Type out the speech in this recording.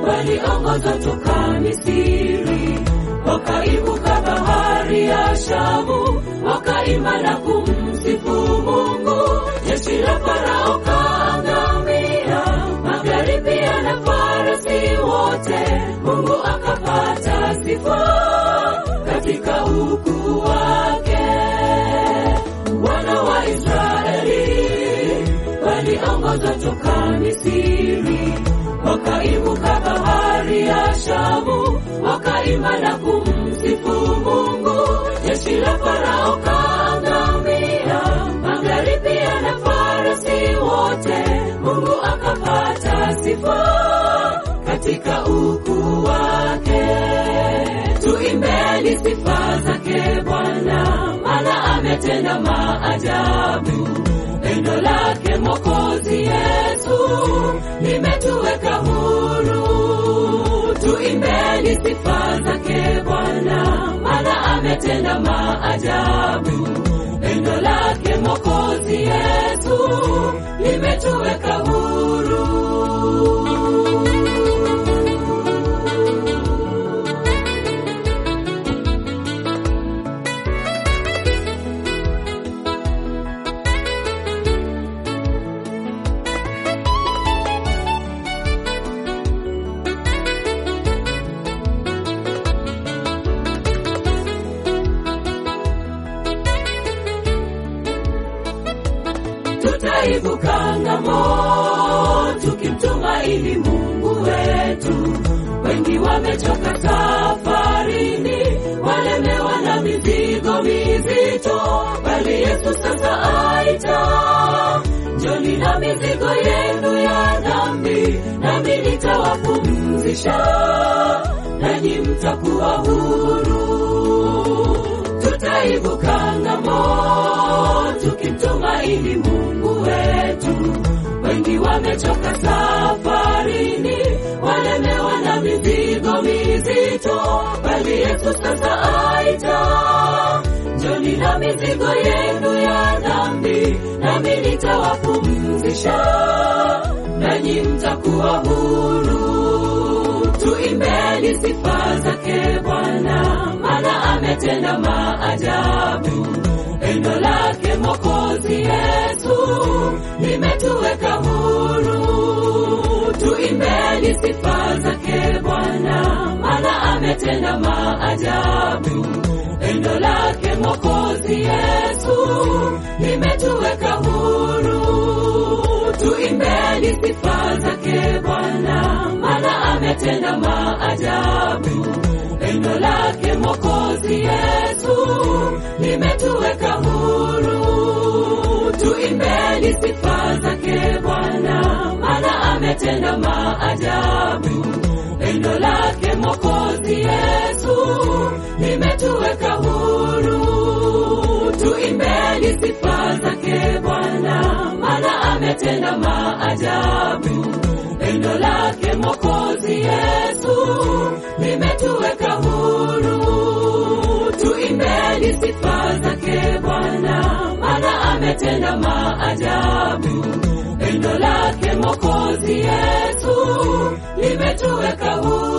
waliongozwa toka Misri, wakaivuka bahari ya Shamu, wakaimba na kumsifu Mungu. Jeshi la Farao kaangamia, magari pia na farasi wote, Mungu akapata sifa katika ukuu wake. Wana wa Israeli waliongozwa toka Misri, wakaivuka bahari ya Shamu, wakaimba na kumsifu Mungu. Jeshi la Farao kaangamia, magari pia na farasi wote, Mungu akapata sifa katika ukuu wake. Tuimbeni sifa zake Bwana, maana ametenda maajabu. Pendo lake Mwokozi Yesu limetuweka huru. Tuimbeni sifa zake Bwana, maana ametenda maajabu. Pendo lake Mwokozi Yesu limetuweka huru. tutaivuka ng'ambo tukimtumaini Mungu wetu. Wengi wamechoka safarini, walemewa na mizigo mizito, bali Yesu sasa aita, njoni na mizigo yenu ya dhambi, nami nitawapumzisha, nanyi mtakuwa huru tutaivuka ng'ambo tukimtumaini Mungu wetu. Wengi wamechoka safarini, walemewa na mizigo mizito, bali Yesu sasa aita, njoni na mizigo yenu ya dhambi, nami nitawapumzisha, nanyi mtakuwa huru. Tuimbeni sifa zake Bwana, maana ametenda maajabu. Pendo lake Mwokozi Yesu limetuweka huru. Tuimbeni sifa zake Bwana, maana ametenda maajabu. Pendo lake Mwokozi Yesu limetuweka huru. Tuimbeni sifa zake Bwana, maana ametenda maajabu. Pendo lake Mwokozi Yesu limetuweka huru. Tuimbeni sifa zake Bwana, maana ametenda maajabu. Pendo lake Mwokozi Yesu limetuweka huru. Tuimbeni sifa zake Bwana, maana ametenda maajabu. Pendo lake Mwokozi Yesu limetuweka huru. Tuimbeni sifa zake Bwana, maana ametenda maajabu. Pendo lake Mwokozi Yesu limetuweka huru.